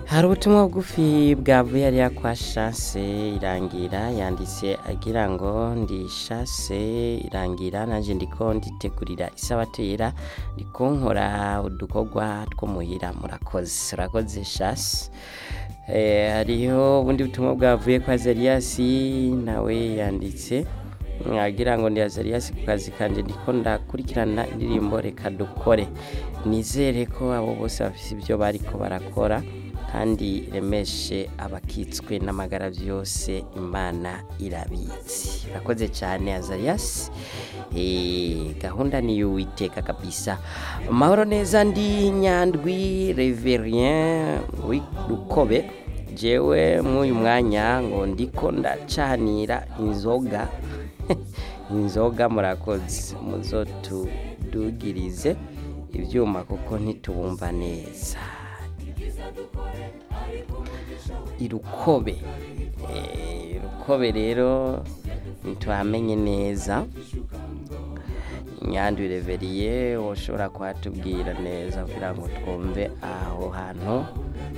hari ubutumwa bugufi bwavuye hariya kwa Chance irangira yanditse agira ngo ndi Chance irangira nanje ndiko nditegurira isabato yera ndiko nkora udukorwa two muhira murakoze urakoze Chance Eh, hariho ubundi butumwa bwavuye kwa Zariasi nawe yanditse agira ngo ndi Azarias ku kazi kanje ndiko ndakurikirana indirimbo reka dukore nizere ko abo bose bafise ibyo bariko barakora kandi remeshe abakitswe n'amagara byose imana irabizi urakoze cyane Azarias Eh, gahunda ni y'uwiteka kabisa mahoro neza ndi nyandwi reverien rukobe jewe mw'uyu mwanya ngo ndiko ndacanira inzoga inzoga murakoze muzotudugirize ibyuma kuko ntitubumva neza irukobe Eh, irukobe rero ntitwamenye neza nyandwi reveriye woshobora kuhatubwira neza kugira ngo twumve aho hantu